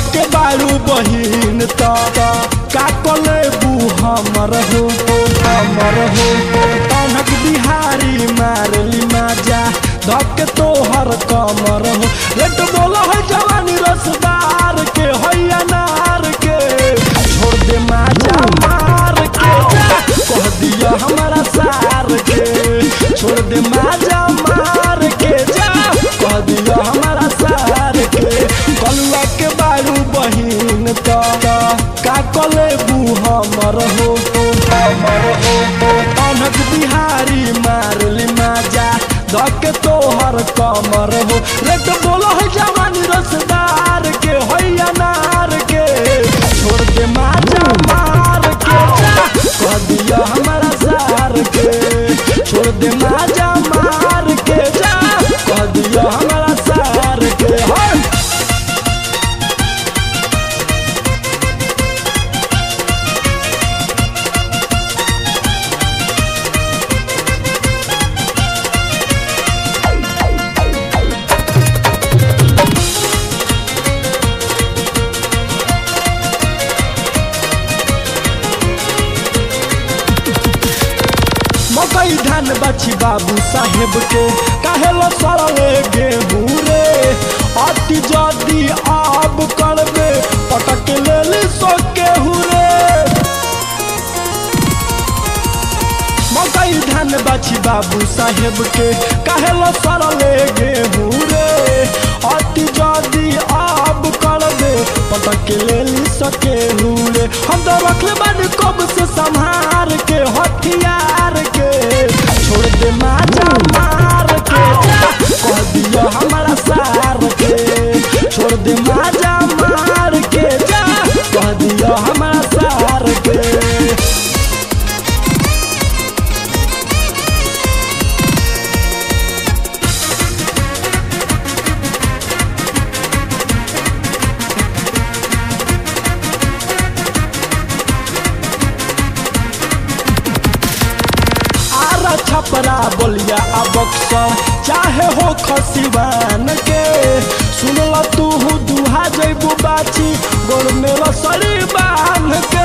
के बारू बहिन त का कलेबू हमर हो हमर हो कनक बिहारी मारली माजा धक तोहर कमर हो रेट बोला है जवानी रसदार के है अनार के छोड़ दे माजा मार के जा कह दिया हमारा सार के छोड़ दे माजा मार के जा कह दिया हमारा सार के कलुआ के बारू बहिन त का कलेबू हमर हो हमर हो अनक बिहारी मारली माजा धक तोहर कमर हो रेट बोलो है जवानी रसदार के है अनार के छोड़ दे माजा मार के जा कह दिया हमारा सार के छोड़ दे माजा मार के जा कह दिया हमारा सार के है मकई धान बची बाबू साहेब के काहे लो सड़ले गेहूं रे अति जदी आब करबे पटक लेली सो केहू रे मकई धान बची बाबू साहेब के काहे लो सड़ले गेहूं रे अति जदी आब करबे पटक लेली सो केहू रे हम तो रखले बानी कब से संहार के हथियार के छोड़ दे माजा मार के जा कह दिया हमारा सार के छोड़ दे माजा मार के जा कह दिया हमारा सार के आरा छपरा बोलिया आ बक्सर चाहे हो खसिवान के सुनल तू दुहा जैबू बाची गोर में रसरी बांध के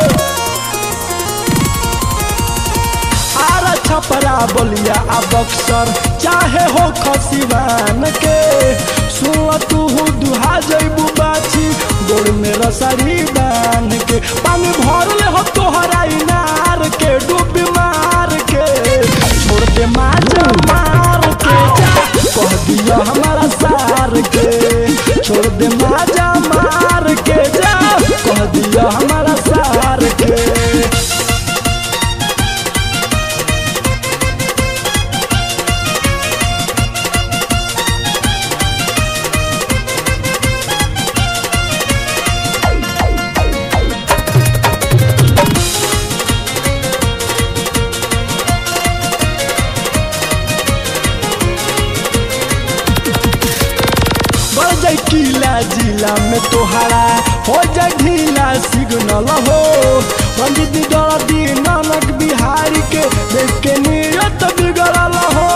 आरा छपरा बोलिया आ बक्सर चाहे हो खसिवान के सुन तू दुहा जैबू बाची गोर में रसरी बांध के पानी भर ले हो तोहरा इनार के डूब मार के छोड़ दे माजा मार के जा कह दिया हमारा सार के छोड़ दे माजा मार के जा कह दिया हमारा सार के बढ़ जाए किला जिला में तोहारा हो जाए ढीला सिग्नल हो रंजित दर्दी नानक बिहारी के देख के नियत बिगड़ल हो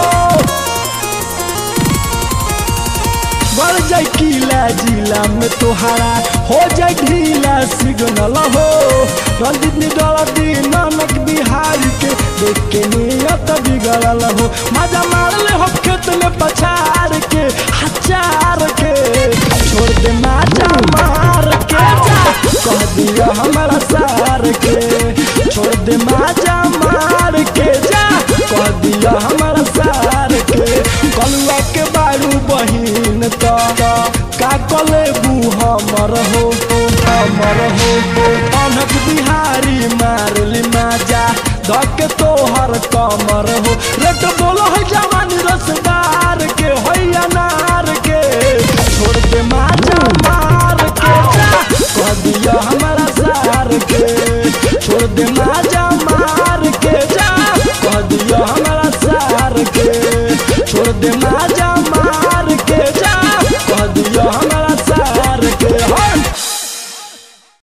बढ़ जाए किला जिला में तोहारा हो जाए ढीला सिग्नल हो रंजित दर्दी नानक बिहारी के देख के नियत बिगड़ल हो मजा मार ले हो खेत में पछाड़ के हजार के छोड़ दे माजा मार के जा कह दिया हमारा सार के छोड़ दे माजा मार के जा कह दिया हमारा सार के कलुआ के बारू बहिन त का कलेबू हमर हो हमर हो अनक बिहारी मारली माजा धक तोहर कमर हो रेट बोलो है जवानी रसदार के है अनार के छोड़ दे माजा मार के जा कह दिया हमारा सार के छोड़ दे माजा मार के जा कह दिया हमारा सार के छोड़ दे माजा